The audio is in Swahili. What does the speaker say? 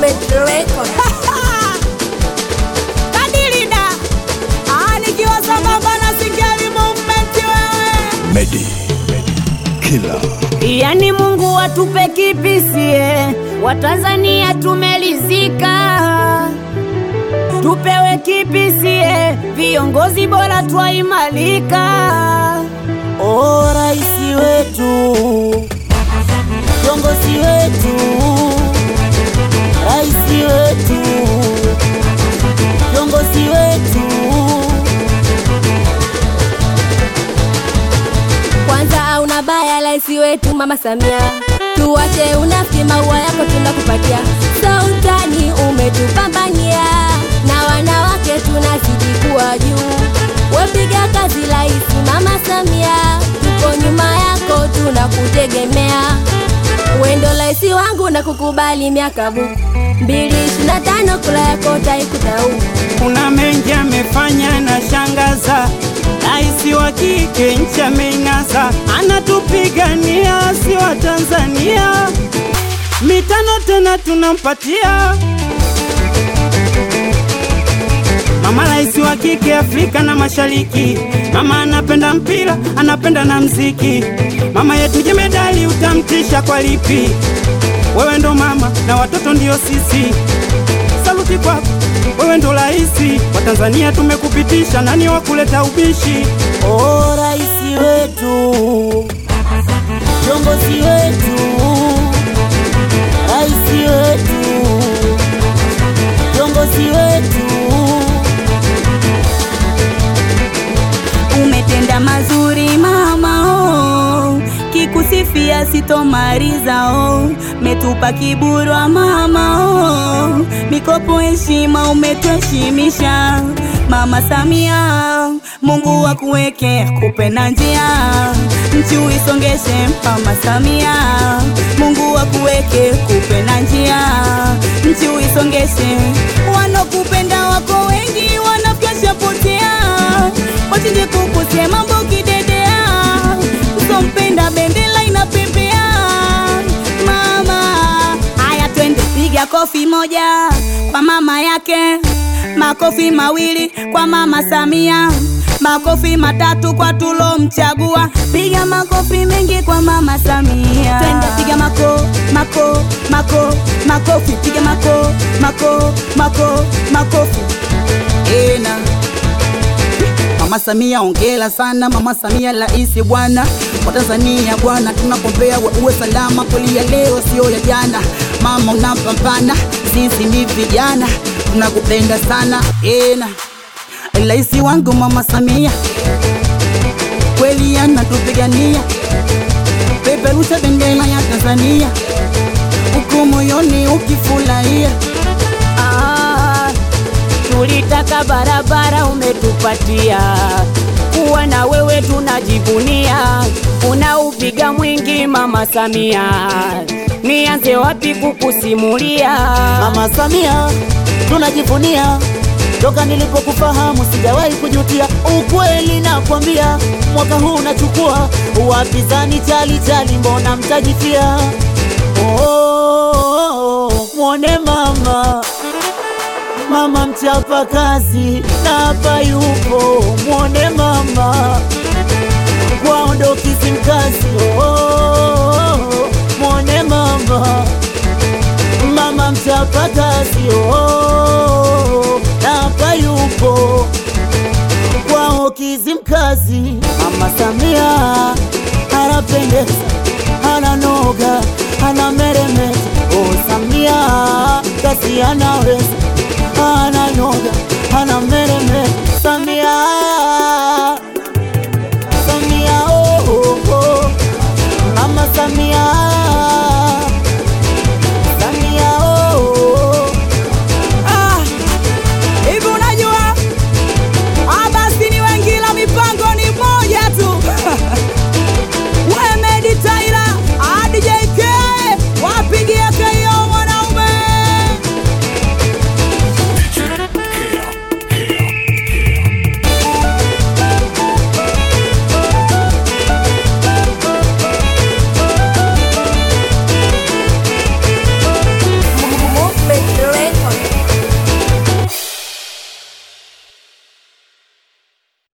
Movement Record. Kadilida Ah, nikiwa sambamba na Singeli Movement wewe Medi Killer Yani Mungu atupe kipisie, Watanzania tumelizika, tupewe kipisie, viongozi bora twaimalika. O raisi wetu, viongozi wetu, raisi wetu, viongozi wetu Kwanza auna baya laisi wetu Mama Samia, tuwache unafiki, maua yako tunakupatia. Sultani umetupambania, na wanawake tunazidi kuwa juu. Wepiga kazi laisi Mama Samia, tuko nyuma yako tunakutegemea. Wendo laisi wangu na kukubali miaka bu mbili ishirini na tano kula yako taikutau kuna mengi amefanya na shangaza, raisi wa kike nchi ameng'asa, anatupigania si wa Tanzania, mitano tena tunampatia mama raisi wa kike Afrika na Mashariki. Mama anapenda mpira, anapenda na mziki. Mama yetu jemedali, utamtisha kwa lipi? Wewe ndo mama na watoto ndio sisi saluti kwako, wewe ndo raisi wa Tanzania, tumekupitisha. Nani wa kuleta ubishi? O raisi wetu, viongozi wetu, raisi wetu, viongozi wetu, umetenda mazuri mama oh, kikusifia sitomaliza oh, metupa kiburwa mama oh, mikopo heshima umetuheshimisha mama Samia, Mungu akuweke kupe na njia, nchi uisongeshe mama Samia, Mungu akuweke kupe na njia, nchi uisongeshe, wanokupenda wako wengi, wanafyasha potea, wachinje kukusia mambo kidedea, usompenda bendera inapepea mama. Haya, twende piga kofi moja kwa mama yake, makofi mawili kwa mama Samia, makofi matatu kwa tulomchagua. Piga makofi mengi kwa mama Samia, twende piga mako mako mako makofi, piga mako mako mako makofi ena Mama Samia ongela sana, Mama Samia raisi bwana wa Tanzania bwana, tunakuombea we uwe salama, kweli ya leo sio ya jana. Mama unapambana, sisi ni vijana tunakupenda sana ena, raisi wangu Mama Samia kweli anatupigania, peperusha bendera ya Tanzania uko moyoni ukifurahia Ah, tulitaka barabara umetupatia, kuwa na wewe tunajivunia, unaupiga mwingi mama Samia, nianze wapi kukusimulia? Mama Samia tunajivunia, toka nilipokufahamu sijawahi kujutia. Ukweli nakwambia, mwaka huu nachukua wapinzani chali chali, mbona mtajifia? Oh, mwone mama mama mchapa kazi na hapa yupo, mwone mama kwao Kizimkazi. Oh, mwone mama mama mchapa kazi. Oh, na hapa yupo kwao Kizimkazi. Mama Samia anapendeza, ananoga, anameremeta. Oh, Samia kasi anaweza, ananoga